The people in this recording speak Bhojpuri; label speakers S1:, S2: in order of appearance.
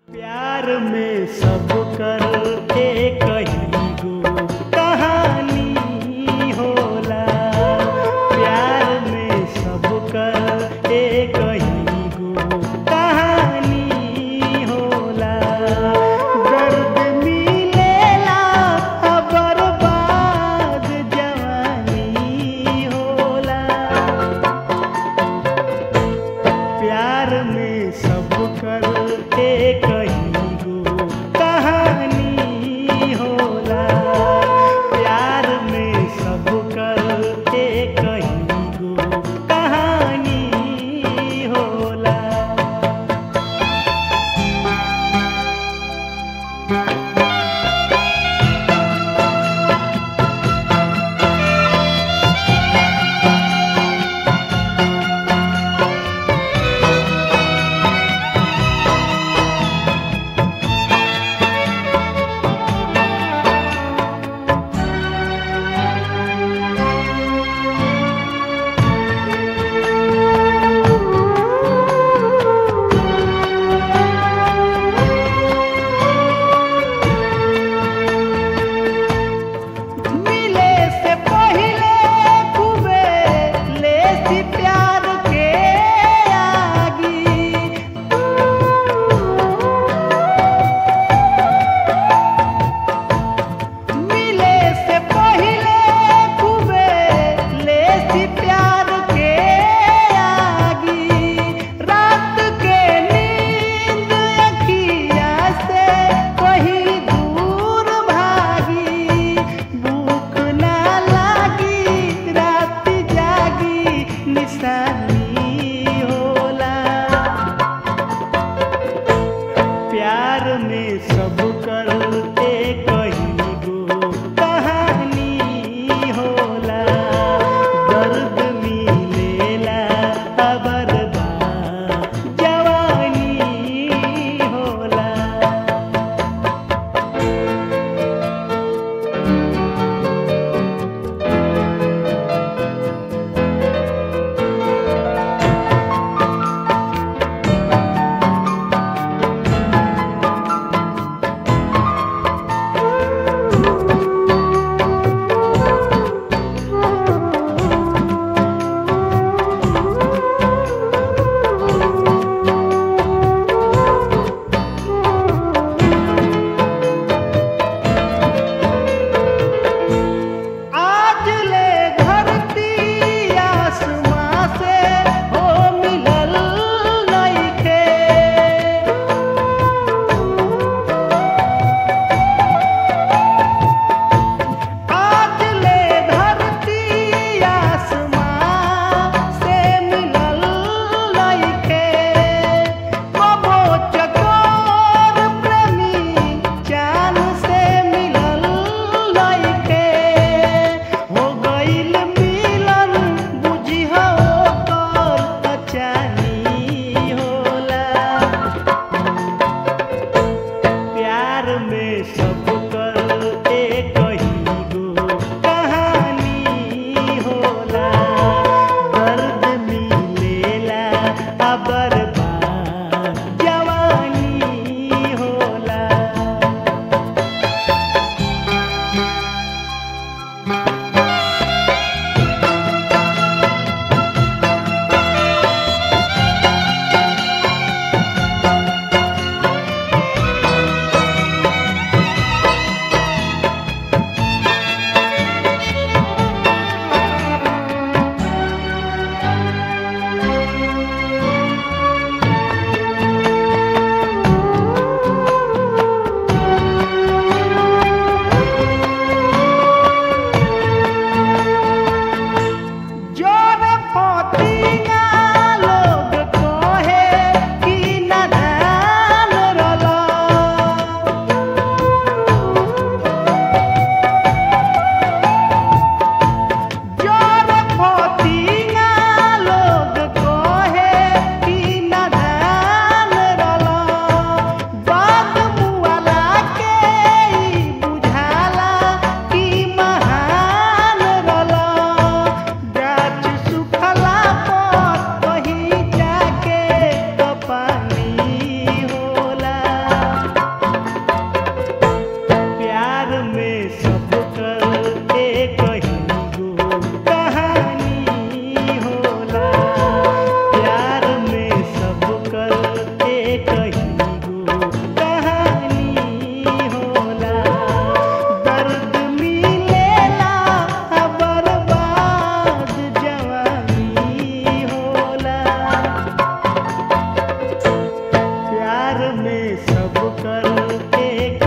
S1: प्यार में सब कर एक ही गो कहानी होला प्यार में सब कर एक ही गो कहानी होला दर्द मिलेला बर्बाद जवानी होला प्यार में सब कर एक ही गो कहानी होला प्यार में सब कर एक ही गो कहानी होला मिले से पहिले खूबे लेसी प्यार के आगी मिले से पहिले खूबे लेसी प्यार के आगी रात के नींद अखिया से कहीं दूर भागी भूख ना लागी रात जागी निशानी होला प्यार में सब कर एक ही गो कहानी होला दर्द मिलेला बर्बाद जवानी होला में सब कर एक